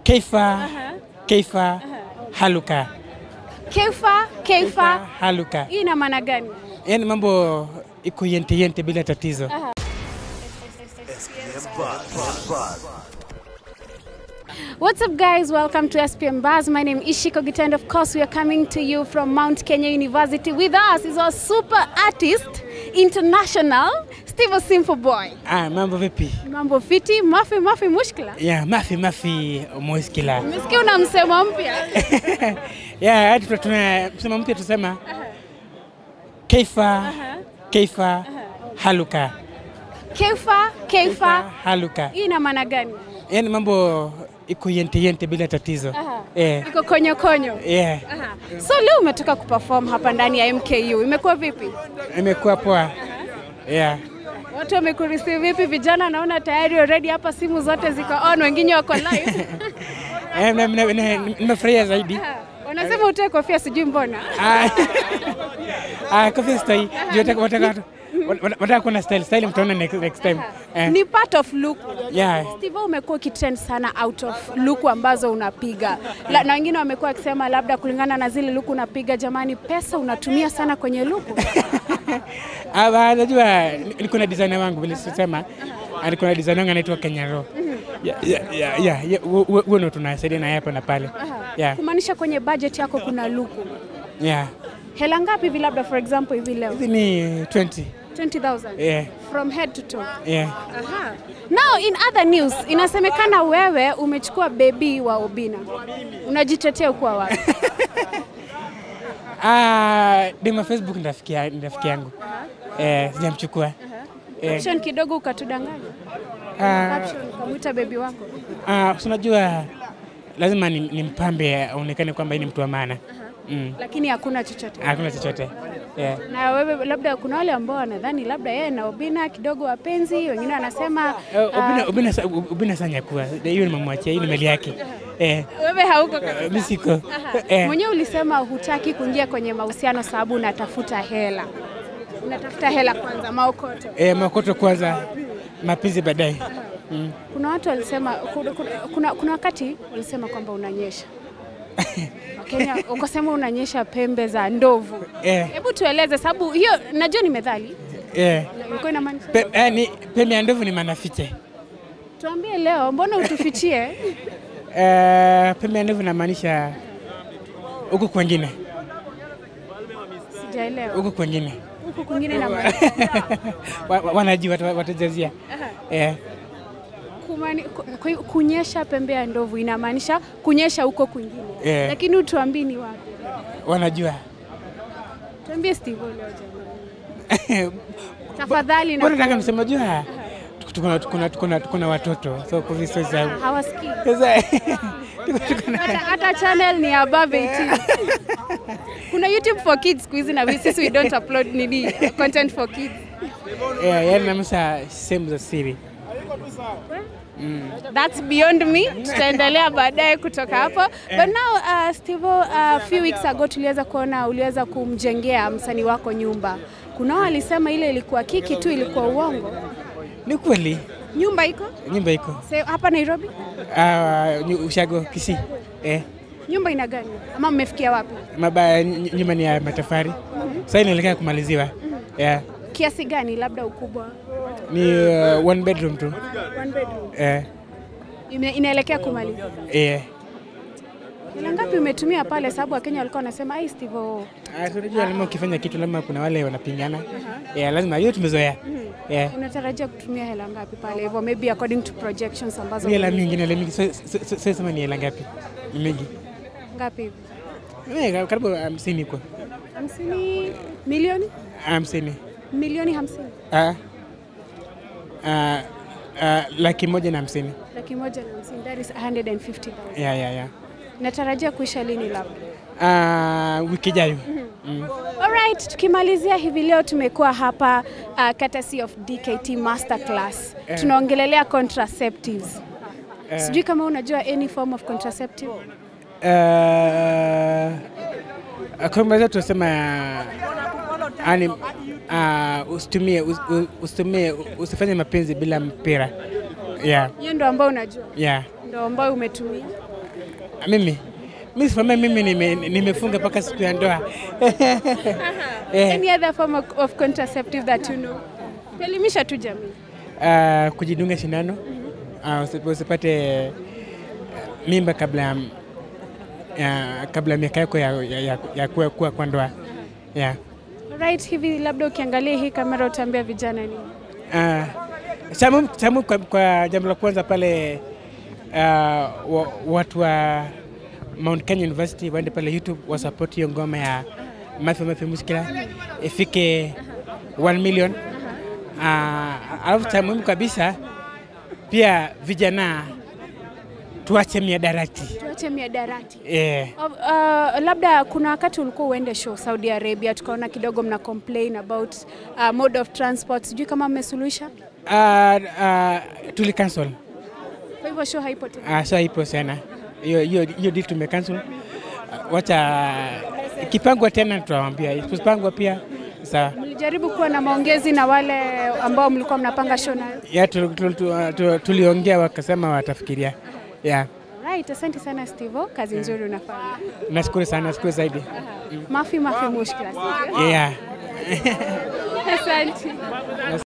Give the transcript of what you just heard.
Keifa, Keifa, Haluka. Keifa, Keifa. Haluka. Hii ina maana gani? Yaani mambo iko yente yente bila tatizo. What's up, guys? Welcome to SPM Buzz. My name is Ishiko Gita, and of course, we are coming to you from Mount Kenya University. With us is our super artist, international, Steve Simple Boy. Ah, mambo vipi? Mambo fiti, mafi mafi mushkila. Ya, mafi mafi muskila. Umesikia una msemo mpya? Ya, hadi tuna- tuna msema mpya tusema Keifa, Keifa, Haluka. Keifa, Keifa. Haluka. Hii ina maana gani? Yaani mambo iko yente yente bila tatizo. Aha. Eh. Iko konyo konyo. Yeah. Aha. So leo umetoka kuperform hapa ndani ya MKU. Imekuwa vipi? Imekuwa poa. Yeah. Watu wamekureceive vipi? Vijana naona tayari already hapa simu zote ziko on, wengine wako live. Eh, na- na- na- Nimefurahia zaidi. Aha. Wanasema utoe kofia, sijui mbona. Ah, ah, kofia stoi. Juu wataka wataka wataka- wataka kuona style style mtaona next, next time. Eh. Ni part of look. Yeah. Steve, umekuwa ukitrend sana out of look ambazo unapiga La, na wengine wamekuwa wakisema labda kulingana na zile look unapiga, jamani, pesa unatumia sana kwenye look. Ah, ba- najua niko na designer wangu vile sisema. Ah, Niko na designer wangu anaitwa Kenya Raw. Yeah, yeah, yeah, yeah, yeah. hu- hu- Huo ndo tunasaidia naye hapa na pale. Yeah. Kumaanisha kwenye budget yako kuna look. Yeah. Hela ngapi hivi labda for example hivi leo? Hizi ni 20. 20,000 Yeah. from head to toe. Yeah. Aha. Now in other news, inasemekana wewe umechukua bebi wa Obina. Unajitetea kuwa wapi? Ah, dema Facebook ni rafiki ya- ni rafiki yangu. Eh, sijamchukua. Eh, Caption kidogo ukatudanganya. ah, Caption ukamwita bebi wako. ah, si unajua lazima ni- nimpambe aonekane kwamba yeye ni mtu wa maana. Mm. Lakini hakuna chochote. Hakuna chochote. Yeah. Na wewe labda kuna wale ambao wanadhani labda yeye na Obina kidogo wapenzi, wengine wanasema Eh, ah, Ubina, Ubina, sa- Ubina sanyakua hiyo ni mamwachia, hiyo ni mali yake. Eh, wewe hauko kabisa. eh, mi siko. Aha. Eh, Mwenyewe ulisema hutaki kuingia kwenye mahusiano sababu unatafuta hela. Unatafuta hela kwanza, maokoto. eh, makoto kwanza, mapenzi baadaye. Mm. Kuna watu walisema kuna, kuna, kuna, kuna wakati walisema kwamba unanyesha Wakenya ukasema unanyesha pembe za ndovu. Eh, Hebu tueleze, sababu hiyo najua ni methali, eh. ilikuwa inamaanisha. Pe, eh, ni, pembe ya ndovu ni manafiche. Tuambie leo, mbona utufichie? Eh, pembe ya ndovu inamaanisha huku kwengine, Sijaelewa. huku kwengine Huku kwingine inamaanisha Wa- wa- wanajua wata- watajazia. Eh, kumani- ku- ku- kunyesha pembe ya ndovu inamaanisha kunyesha huko kwingine, Eh. lakini utuambii ni wapi? wanajua. Tuambie Steve leo jamani, tafadhali. Bora Na nataka niseme jua tuko na- tuko na- tuko na- tuko na watoto so kwa hivyo sasa hawasikii sasa tuko- tuko na- hata, hata channel ni above 18. Kuna YouTube for kids siku hizi na we- sisi we don't upload nini content for kids. eh, yaani namaanisha sehemu za siri. That's beyond me. Tutaendelea baadaye kutoka hapo. But now uh, Steve, a few weeks ago tuliweza kuona uliweza kumjengea msanii wako nyumba. Kuna wao walisema ile ilikuwa kiki tu, ilikuwa uongo. Ni kweli Nyumba iko nyumba iko Se, hapa Nairobi. Ah, nyu- ushago Kisii eh, Nyumba ina gani? Ama mmefikia wapi? mabaya ny- nyumba ni ya matofali sasa inaelekea kumaliziwa yeah. Kiasi gani labda ukubwa? Ni uh, one bedroom tu One bedroom. eh, Ime, inaelekea kumaliza. eh. Hela ngapi umetumia pale? Sababu Wakenya walikuwa wanasema ai Steve, oh, Ah, so unajua lazima ukifanya kitu lazima kuna wale wanapingana yeah, lazima hiyo tumezoea yeah. unatarajia kutumia hela ngapi pale hivyo, maybe according to projections ambazo Ni hela mingi, ni hela mingi. So- so- so- so- sema ni hela ngapi? Ni mingi. ngapi hivi? Eh, karibu hamsini kwa hamsini milioni hamsini. milioni hamsini Ah. Ah, ah, laki moja na hamsini. laki moja na hamsini that is 150,000. Yeah, yeah, yeah. Natarajia kuisha lini labda? Ah, wiki ijayo. Mm. Alright, tukimalizia hivi leo tumekuwa hapa uh, courtesy of DKT Masterclass. Eh. Tunaongelelea contraceptives. Eh. Sijui kama unajua any form of contraceptive. Uh, kwa mwanzo tunasema yani uh, usitumie us- u- usitumie usifanye mapenzi bila mpira. Yeah, Hiyo ndo ambayo unajua, yeah. ndo ambayo umetumia. Mimi mimi sifamia, mimi nime- nimefunga mpaka siku ya ndoa Eh, Any other form of, of contraceptive that you know? Elimisha tu jamii. ah, kujidunga sindano ah, usi- usipate mimba kabla ya ya- kabla ya miaka yako ya, ya, ya, ya kuwa, kuwa kwa ndoa yeah. Right, hivi labda ukiangalia hii kamera utaambia vijana nini? Uh, chamu, chamu kwa, kwa jambo la kwanza pale uh, wa, watu wa Mount Kenya University waende pale YouTube wasupport hiyo ngoma ya Mafi Mafi Muskila ifike 1 million. Uh, alafu cha muhimu kabisa pia vijana tuache miadarati Tuache miadarati. eh, Uh, uh, labda kuna wakati ulikuwa uende show Saudi Arabia, tukaona kidogo mna complain about uh, mode of transport. Sijui kama mmesuluhisha, uh, uh, tuli cancel kwa hivyo show haipo tena. uh, so ipo sana hiyo hiyo hiyo deal tumecancel. Uh, wacha ikipangwa tena tutawaambia, ikipangwa pia sawa. Mlijaribu kuwa na maongezi na wale ambao mlikuwa mnapanga show nayo? Ya tu- tu- tu- tu- tuliongea wakasema watafikiria. Ya, Right, asante sana Steve, kazi nzuri unafanya. nashukuru sana, nashukuru zaidi. Mafi mafi mushkila. Yeah. Asante.